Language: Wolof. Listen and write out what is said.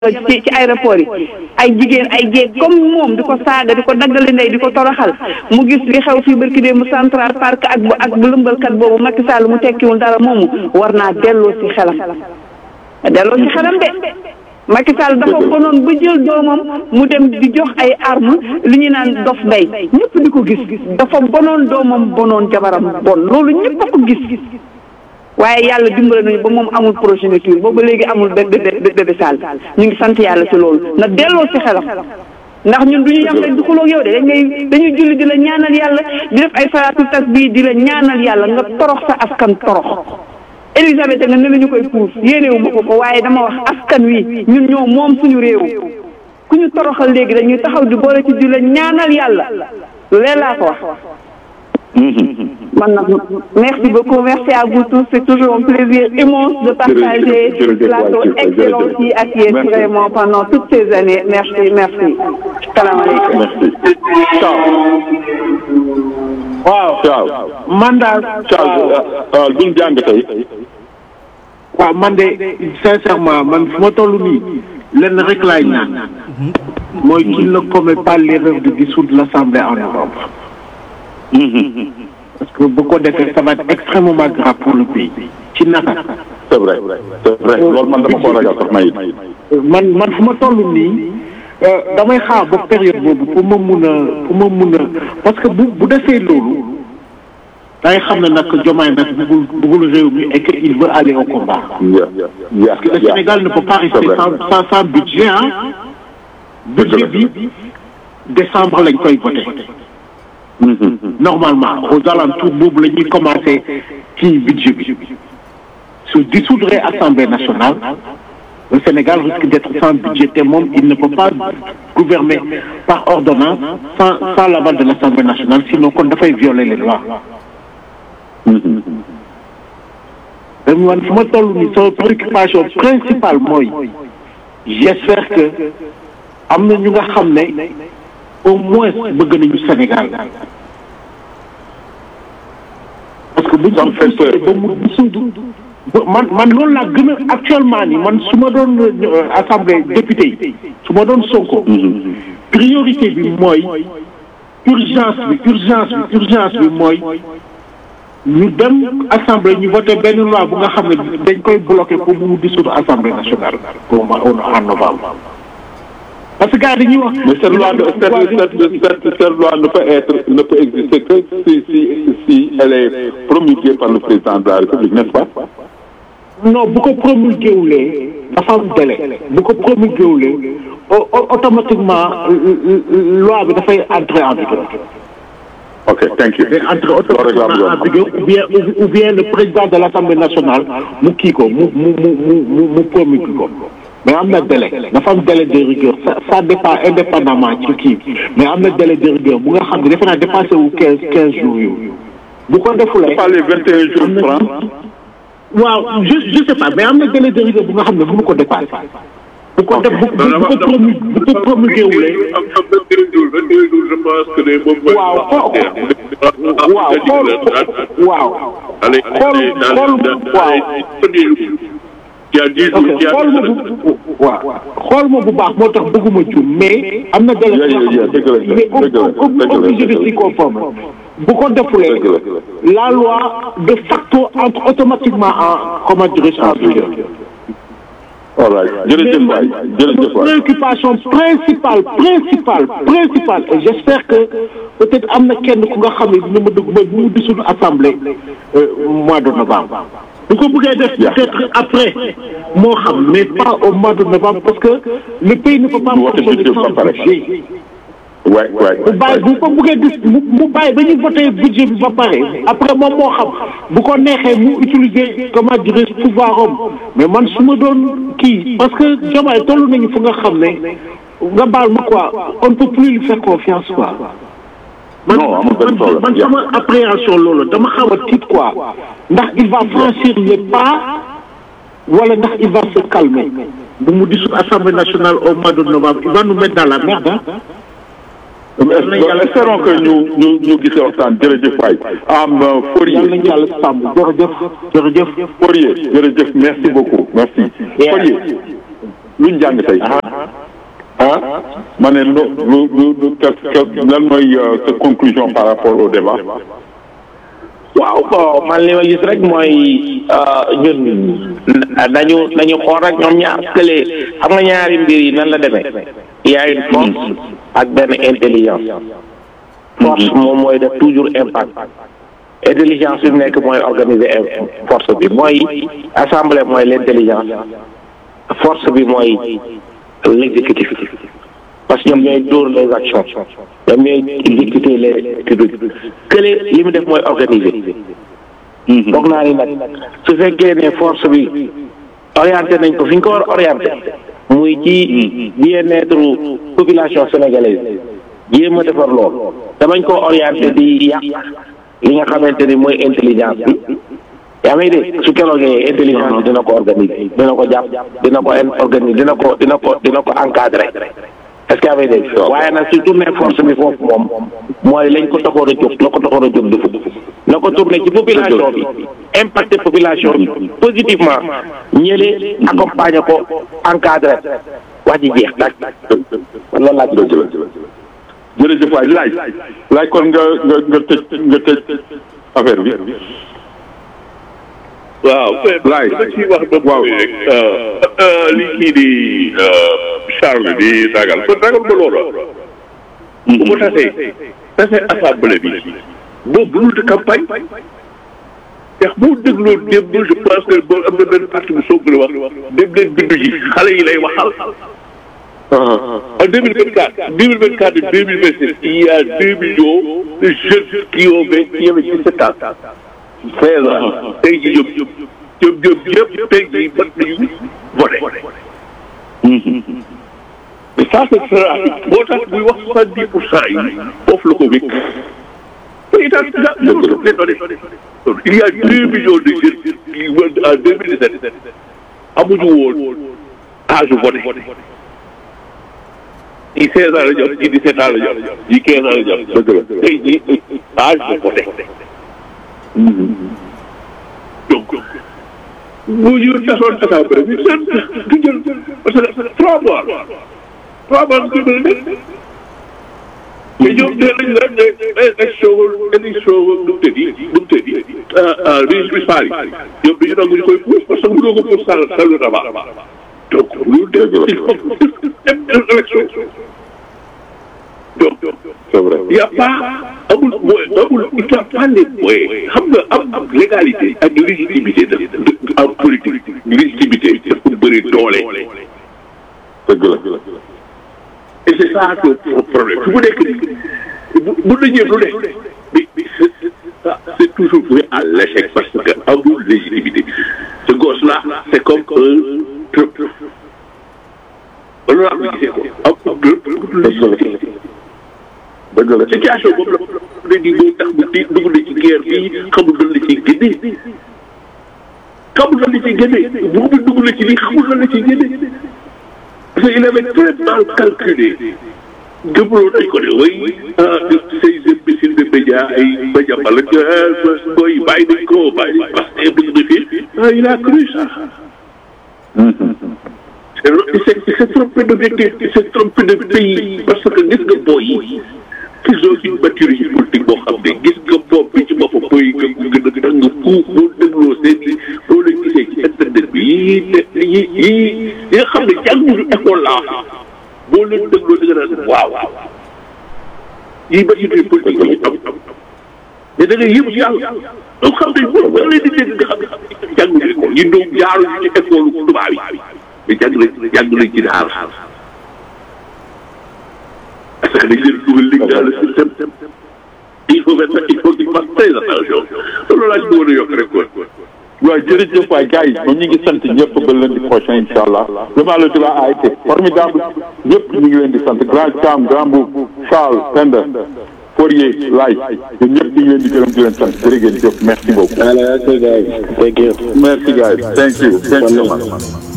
ci ci aéroport yi ay jigéen ay jéeg comme moom di ko saaga di ko daggali ndey di ko toroxal mu gis li xew fii barki dee mu central park ak bu ak bu lëmbalkat boobu Macky Sall mu tekkiwul dara moomu war naa delloo ci xelam delloo ci xelam de Macky Sall dafa bonoon ba jël doomam mu dem di jox ay arme li ñu naan dof ndey ñëpp di ko gis dafa bonoon doomam bonoon jabaram bon loolu ñëpp a ko gis waaye yàlla dimbale nañu ba moom amul progéniture booba léegi amul bébé Sall ñu ngi sant yàlla ci loolu na delloo ci xelam ndax ñun du ñu yam rek du xuloog yow de dañ ngay dañuy julli di la ñaanal yàlla di def ay salaatul tasbih di la ñaanal yàlla nga torox sa askan torox Elisabeth nga ne la ñu koy puus yéenewu ma ko ko waaye dama wax askan wi ñun ñoo moom suñu réew ku ñu toroxal léegi dañuy taxaw di boole ci di la ñaanal yàlla lu leen laa ko wax man nag merci beaucoup merci à vous tous c'est toujours un plaisir immense de partager plateau excellent yi ak yéen vraiment pendant toutes ces années merci merci salaamaaleykum merci ciao waaw ciao man daal ciao duñ jàng tey waaw man de sincèrement man fu ma toll nii lenn rek laay ñaan mooy qu'il ne commet pas l'erreur de dissoudre l'Assemblée en novembre parce que bu ko defee ça va être extrêmement grave pour le pays ci naka c'est vrai c'est vrai loolu man dama ko ragal sax mayit man man fu ma toll nii damay xaar ba période boobu pour ma mun a pour ma mun a parce que bu bu defee loolu da ngay xam ne nag Diomaye nag bëggul bëggul réew mi et que il veut aller au combat. parce que le Sénégal ne peut pas rester sans sans sans budget ah. budget bi décembre lañ koy voté. normalement aux alentours boobu la ñuy commencé ci budget bi su dissoudre assemblée nationale le Sénégal risque d'être sans budget te moom il ne peut pas gouverner par ordonnance sans sans l'aval de l'assemblée nationale sinon kon dafay violer les lois man fu ma toll nii sama préoccupation principale mooy j'espère que am na ñu nga xam ne au moins bëgg nañu Sénégal parce que buñ ko fessee ba mu dissoudre man man loolu laa gën a actuellement ni man su ma doon assemblée député yi su ma doon Sonko priorité bi mooy urgence bi urgence bi urgence bi mooy ñu dem assemblée ñu voté benn loi bu nga xam ne dañ koy bloqué pour mu dissoudre assemblée nationale au mois en novembre parce que gars dañuy wax. mais cette loi cette cette cette loi ne peut être ne peut exister que si si si elle est promulguée par le président de la République n'est-ce pas. non bu ko promulgué wulee dafa am délai bu ko promulgué wulee automatiquement loi bi dafay entrer en vigueur. ok thank you. day entrer automatiquement en vigueur ou bien ou bien le président de l'Assemblée nationale mu kii ko mu mu mu mu mu promulgué ko. mais am na délai dafa am délai de rigueur ça ça dépend indépendamment ci kii mais am na délai de rigueur bu nga xam ne defe naa dépassé wu quinze quinze jours yooyu bu ko defulee. pas les vingt et un jours francs. waaw je je sais pas mais am na délai de rigueur bu nga xam ne bu mu ko dépassé. bu ko def bu bu ko promu bu ko promulgué wulee. waaw xoo waaw xool waaw. xool xool waaw. xool ma bu waaw xool ma bu baax moo tax bëgguma juum mais am na délai mais obligé de s'y conformer bu ko defulee la loi de facto entre automatiquement en comment dirais-je en vigueur all right jërëjëf waay jërëjëf waay préoccupation principale principale principale et j'espère que peut-être am na kenn ku nga xam ne dina ma dugg mooy bu mu dissoudre assemblée mois de novembre bu ko bëggee def peut-être après moo xam mais pas au mois de novembre parce que le pays ne peut pas fonctionner sans budget waay waay bu bàyyi bu ko bëggee dis mu bàyyi ba ñu voté budget bi ba pare après moom moo xam bu ko neexee mu utiliser comment dirais-je pouvoir am mais man su ma doon kii parce que Diomaye toll nañu fu nga xam ne nga baal ma quoi on ne peut plus lui faire confiance quoi man man sama appréhension loolu dama xaw a tiit quoi ndax il va franchir les pas wala ndax il va se calmer bu mu dissoudre Assemblée nationale au mois de novembre il va nous mettre dans la merde espérons que ñu ñu ñu gisee waxtaan jërëjëf waay am Fourier yàlla nañu yàlla sàmm jërëjëf jërëjëf Fourier jërëjëf merci beaucoup merci Fourier luñ jàng tey ah ma ne lu lu lu lu lan mooy sa conclusion par rapport au débat waaw bon man li ma gis rek mooy ñun dañu dañu xool rek ñoom ñaar kële xam nga ñaari mbir yi nan la demee il y a une force ak benn intelligence force moom mooy def toujours impact intelligence bi mu nekk mooy organiser force bi mooy assemblée mooy l' intelligence force bi mooy l' exécutif parce que ñoom ñooy dóor les actions ñoom ñooy exécuter les trucs kële li mu def mooy organiser foog naa ni nag su fekkee ne force bi orienté nañ ko fi ñu ko war a orienté muy ci bien-être population sénégalaise jéem a defar lool damañ ko orienté di yàq li nga xamante ni mooy intelligence bi yaa may dégg su keroogee intelligence bi dina ko organiser dina ko jàpp dina ko organiser dina ko dina ko dina ko encadrer est-ce que yaa may dégg waaye nag su tourné force bi foofu moom mooy lañ ko taxoon a jóg la ko taxoon a jóg defu na ko tourné ci population bi impacté population bi positivement ñële accompagner ko encadré wax ji jeex daaj loolu laa ci doon jërëjëf waay laaj laaj kon nga nga nga tëj nga tëj affaire bi waaw laay dama ciy wax ba waaw rek li kii di Charles di ragal kon ragal ba loolu bu ko tasee tasee assemblée bi boobu lu de campagne ndax boo dégloo démb je pense que boo am na benn parti bu soog wax dem leen bindu ji xale yi lay waxal en deux mille vingt quatre deux mille vingt quatre deux mille vingt six il y a deux millions de jeunes qui ont vingt qui avaient dix-sept ans seize ans tey jii ñoom ñoom ñoom ñëpp tey jii mat nañu voté mais ça ce sera moo tax muy wax soixante dix pour cent yi foofu la ko wékk te itam daa dëgg la il y a deux millions de jeunes qui en deux mille dix-sept amuñu woon âge voté ñi seize ans la jot ñi dix-sept ans la jot ñi quinze ans la jot dëgg la tey jii âge de voté donc bu ñu tasoon assemblée bi seen du jël parce que trois mois trois mois nga mën a def mais ñoom nee nañ la ne élection élection nu mu tëddi nu mu tëddi régime municipal yi ñoom dañu nangu ñu koy pousse parce que mënoo ko pousse sal salu tabax donc lu def il faut dem élection donc c'est vrai y' a pas amul mooy amul il y' a pas les moyens xam nga am am légalité ak légitimité de de en politique légitimité dafa bëri doole. dëgg la et c' est ça le problème su mu nekk nii bu bu la ñëw lu ne mais mais ça c' est toujours voué à l' échec parce que amul légitimité ce gosse là c' est comme un truc loolu laa ko gisee ko amul légitimité. dëgg la situation boobu la ne nii moo tax mu di dugg na ci guerre bi xamul lan la ciy génnee xamul lan la ciy génnee bu mu dugg na ci lii xamul lan la ciy génnee parce que il avait très mal calculé gëmloo nañ ko ne way ah ces imbéciles de médias ay média bala booy bàyyi nañ ko bàyyi nañ parce que bëgg na fii ah il a cru ça c'est c'est c'est trompé d'objectif c'est trompé de pays parce que gis nga booy yi ils ont une maturité politique boo xam ne gis nga boobu bi ci boppam booy nga gën a dang fuuf boo dégloo seen i boo leen gisee ci internet bi yii ne yii yii yi nga xam ne jànguñu école laa boo leen dégloo da nga naan waaw yii maturité politique yi am am mais da ngay yëngu ci yàlla donc xam ne boo boo leen di dégg nga xam ne jànguñu école yi doom jaaruñu ci école tubaab yi mais jàng nañ jàng nañ ci daara parce que dañ leen dugal léegi dans le système il faut faire il faut qu'il fasse très attention loolu laa ci bëggoon a yokk rek quoi. waaw jërëjëf waay gars yi moom ñu ngi sant ñëpp ba lundi prochain incha allah vraiment le débat a été formidable ñëpp ñu ngi leen di sant grand Thiam grand Boub Charles Penda Fourier Laye ñun ñëpp ñu ngi leen di gërëm di leen sant jërë ngeen jëf merci beaucoup. Allez, okay, guys. Thank you. merci gars yi thank you thank you so much.